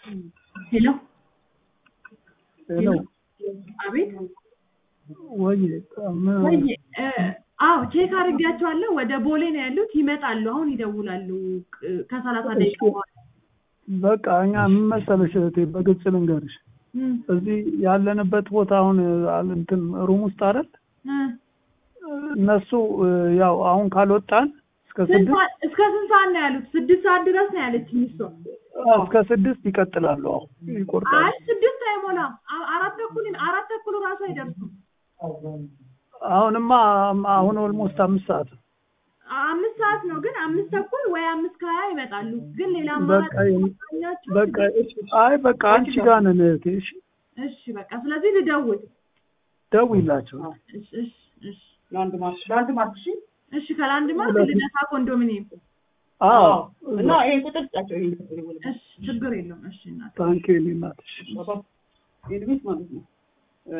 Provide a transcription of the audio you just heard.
ሄሎ ሄሎ አቤት ወይ ወይ እ አዎ ቼክ አድርጌያቸዋለሁ ወደ ቦሌ ነው ያሉት ይመጣሉ አሁን ይደውላሉ ቅ- ከሰላሳ ደቂቃ በኋላ በቃ እኛ ምን መሰለሽ እህቴ በግልጽ ልንገርሽ እም፣ እዚህ ያለንበት ቦታ አሁን አል- እንትን ሩም ውስጥ አይደል እ። እነሱ እ፣ ያው አሁን ካልወጣን እስከ ስንት ስድስት ሰዓት- እስከ ስንት ሰዓት ነው ያሉት ስድስት ሰዓት ድረስ ነው ያለችኝ እሷ አዎ፣ እስከ ስድስት ይቀጥላሉ አሁን ይቆርጣሉ አይ ስድስት አይሞላም አ- አራት ተኩል አራት ተኩል ራሱ አይደርሱም አሁንማ አሁን ኦልሞስት አምስት ሰዓት ነው አ- አምስት ሰዓት ነው ግን አምስት ተኩል ወይ አምስት ከሀያ ይመጣሉ ግን ሌላ አማራጭ በቃ የሚ- ካላችሁ በቃ አይ በቃ አንቺ ጋር ነን እህቴ እሺ እሺ በቃ ስለዚህ ልደውል ደውይላቸው እሺ እሺ እሺ ለአንድ ማርሽ ለአንድ ማርሽ እሺ ከላንድ ማርክ ልደታ ኮንዶሚኒየም አዎ እና ይሄን ቁጥር ስጣቸው። ይሄን ቁጥር ይወል እሺ ችግር የለውም እሺ እናት ታንኪ እናትሽ ባባ የልቤት ማለት ነው።